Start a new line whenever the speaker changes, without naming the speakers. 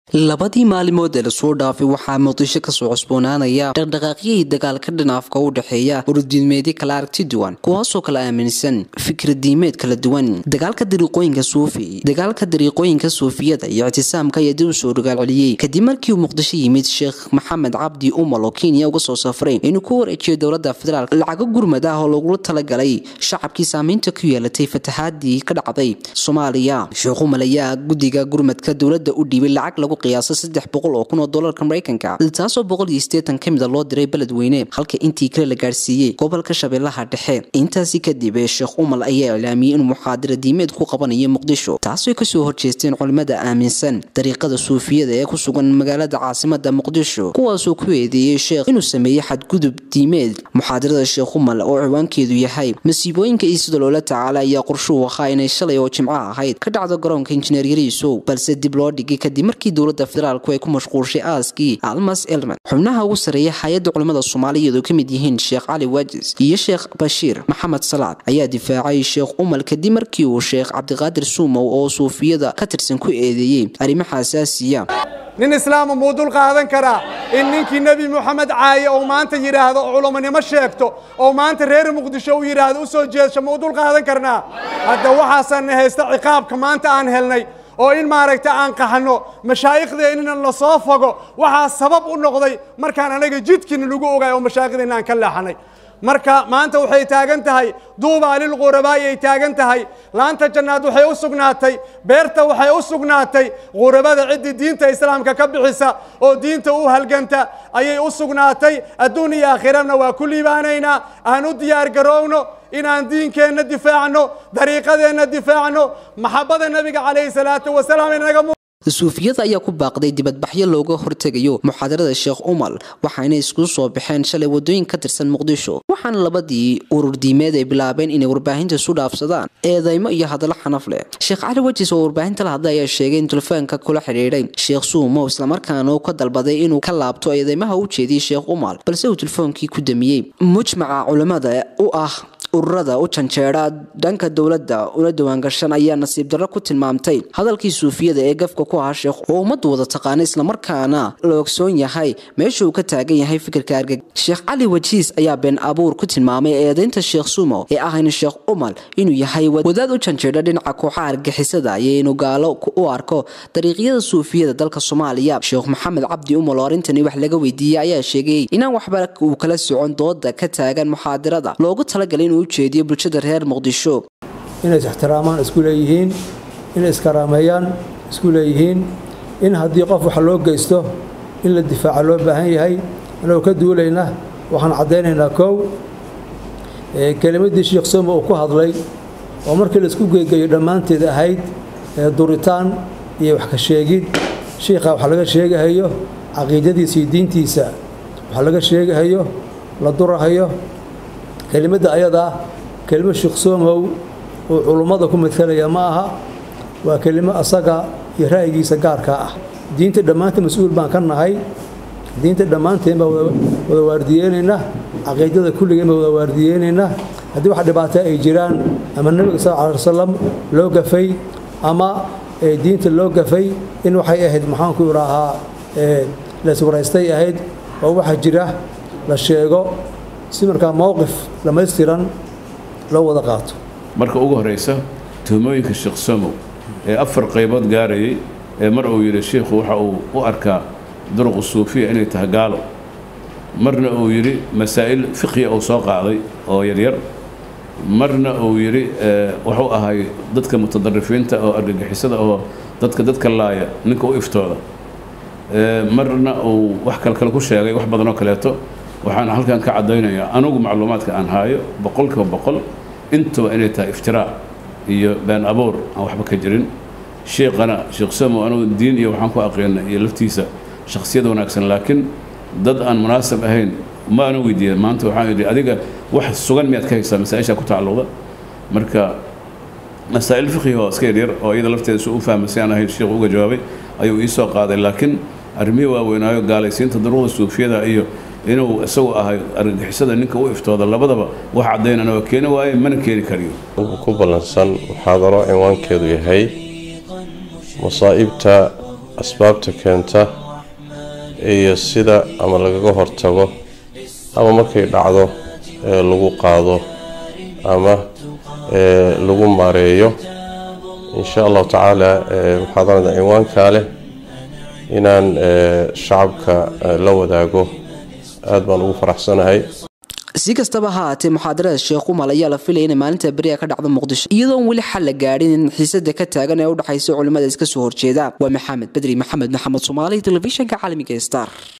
labadii maalimood ee lasoo dhaafay waxaa muqdisho kasoo cusboonaanaya dhaqdhaqaaqyihii dagaalka dhinaafka u dhexeeya ururdiimeedyo kala aragti duwan kuwaasoo kala aaminsan fikradiimeed kala duwan dagaalka dariiqooyinka suufi dagaalka dariiqooyinka suufiyada iyo ictisaamka ayaa dib u soo dhagaalceliyey kadib markii uu muqdisho yimid sheekh maxamed cabdi umal oo kenya uga soo safray inuu ku wareejiyo dowladda federaalk lacago gurmad ah oo lagula talagalay shacabkii saamaynta ku yeelatay fatahaadii ka dhacday soomaaliya sheekh umal ayaa guddiga gurmadka dowladda u dhiibay lacag lagu qiyaasa saddex boqol oo kun oo dolarka maraykanka taasoo boqol iyo siddeetan ka mida loo diray beledweyne halka intii kale la gaarsiiyey gobolka shabeellaha dhexe intaasi kadib sheekh umal ayaa iclaamiyey inuu muxaadara diimeed ku qabanayo muqdisho taasoo kasoo horjeesteen culimmada aaminsan dariiqada suufiyada ee ku sugan magaalada caasimada muqdisho kuwaasoo ku eedeeyey sheekh inuu sameeyey xadgudub diimeed muxaadarada sheekh umal oo ciwaankeedu yahay masiibooyinka iyo sida loola tacaala ayaa qorshuhu ahaa inay shalay oo jimco ahayd ka dhacdo garoonka injineer yariisow balse dib loo dhigay kadib markii dowladda federaalku ay ku mashquulshay aaskii almas elman xubnaha ugu sarreeya hay-adda culimmada soomaaliyeed oo ka mid yihiin sheekh cali waajis iyo sheekh bashiir maxamed salaad ayaa difaacay sheekh umal kadib markii uu sheekh cabdiqaadir suumow oo suufiyada ka tirsan ku eedeeyey arrimaha asaasiya
nin islaama muu dul qaadan karaa in ninkii nebi moxamed caaye ou maanta yidhaahdo oo culamanimo sheegto oo maanta reer muqdisho uu yidhaahdo u soo jeedsho muu dul qaadan karnaa hadda waxaasaana haysta ciqaabka maanta aan helnay oo in maaragta aan qaxno mashaayikhdeennina la soo fogo waxaa sabab u noqday markaan anaga jidkiina lagu ogaay oo mashaayikhdeena aan ka leexanay marka maanta waxay taagan tahay duubaa lilqurabaa'i ay taagan tahay laanta jannaad waxay u sugnaatay beerta waxay u sugnaatay qurabada ciddii diinta islaamka ka bixisa oo diinta u halganta ayay u sugnaatay adduun iyo aakhirana waa ku liibaanaynaa aan u diyaar garowno inaan diinkeenna difaacno dariiqadeenna difaacno maxabada nebiga calayhi salaatu wasalaam inaga
suufiyada ayaa ku baaqday dibadbaxyo looga hortegayo muxaadarada sheekh umal waxaana isku soo baxeen shalay wadooyin ka tirsan muqdisho waxaana labadii urur diimeed ay bilaabeen inay warbaahinta isu dhaafsadaan eedeymo iyo hadallo xanaf leh sheekh cali wajis oo warbaahinta la hadlay ayaa sheegay in telefoonka kula xidhiidhay sheekh suumow islamarkaana uu ka dalbaday inuu ka laabto eedeymaha u jeediyey sheekh umal balse uu telefoonkii ku damiyey mujmaca culimmada u ah ururada u janjeera dhanka dowladda una diiwaangashan ayaa nasiib darro ku tilmaamtay hadalkii suufiyada ee gafka ku ahaa sheekh oo ummaddu wada taqaana islamarkaana la ogsoon yahay meesha uu ka taagan yahay fikirka argag sheekh cali wajiis ayaa been abuur ku tilmaamay eedeynta sheekh sumo ee ahayn sheekh umal inuu yahay wadaad u janjeedha dhinaca kooxaha argixisada iyo inuu gaalo u arko dariiqyada suufiyada dalka soomaaliya sheekh maxamed cabdi umal oo arrintani wax laga weydiiyey ayaa sheegay inaan waxba uu kala socon dooda ka taagan muxaadirada loogu talagalay inuu ujeediyo bulshada reer muqdisho
inay ixtiraamaan isku leeyihiin inay iskaraameeyaan isku leeyihiin in haddii qof wax loo geysto in la difaaca loo baahan yahay anagoo ka duulayna waxaan caddaynaynaa kow kelimaddii sheekh somo uu ku hadlay oo markii laisku geegeeyo dhammaanteed ahayd duritaan iyo wax ka sheegid shiikha wax laga sheegahayo caqiidadiisa iyo diintiisa wax laga sheegahayo la durahayo kelimadda ayadaa kelimo sheekh somow uu culummada ku madkalaya ma aha waa kelimo asaga iyo ra'yigiisa gaarkaa ah diinta dhammaanteen mas-uul baan ka nahay diinta dhammaanteen baa wada waardiyeynaynaa caqiidada kulligeen baa wada waardiyeynaynaa haddii wax dhibaato ay jiraan ama nebiga sal lla alay wasalam loo gafay ama diinta loo gafay in waxay ahayd maxaanku idhaahaa laiswaraystay ahayd oo waxa jira la sheego si markaa mowqif dhammaystiran loo wada qaato
marka ugu horraysa tuhmooyinka sheekh somow ee afar qaybood gaarayay ee mar uu yidhi shiikhu waxa uu u arkaa duruqu suufiya inay tahay gaalo marna uu yidhi masaa'il fiqhiya uu soo qaaday oo yaryar marna uu yidhi wuxuu ahay dadka mutadarifiinta oo argagixisada oo dadka dadka laaya ninka u iftooda marna uu wax kalkale ku sheegay wax badanoo kaleeto waxaan halkan ka caddaynayaa anugu macluumaadka aan haayo boqolkiiba boqol intuba inay tahay iftiraac iyo been abuur aan waxba ka jirin sheekhana sheekh samo anugu diin iyo waxaan ku aqeena iyo laftiisa shakhsiyad wanaagsan laakiin dad aan munaasab ahayn ma ana weydiiya maanta waxaan idhi adiga wax sugan miyaad ka haysaa masaa-ishaa ku tacalluqda marka masaa'il fiqhiga oo iska yaryar oo iyada lafteeda si u fahmay si aan ahayn sheekhu uga jawaabay ayuu ii soo qaaday laakiin arrimihii waaweynaayo gaalaysiinta daruuqda suufiyada iyo inuu isagu ahay argagixisada ninka u iftooda labadaba wax caddaynana waa keeni waaye mana keeni kariyo
ku ballansan muxaadaro cinwaankeedu yahay masaa'ibta asbaabta keenta iyo sida ama lagaga hortago ama markay dhacdo ee lagu qaado ama ee lagu maareeyo insha allahu tacaala muxaadarada cinwaankaa leh inaan shacabka la wadaago aada baan ugu faraxsanahay
si kastaba ha haatee muxaadarada sheekh umal ayaa la filaya inay maalinta beriga ka dhacdo muqdisho iyadoon weli xal la gaadhin in xiisada ka taagan ee u dhexaysa culimmada iska soo horjeeda waa maxamed bedri maxamed maxamed soomaali telefishinka caalamiga star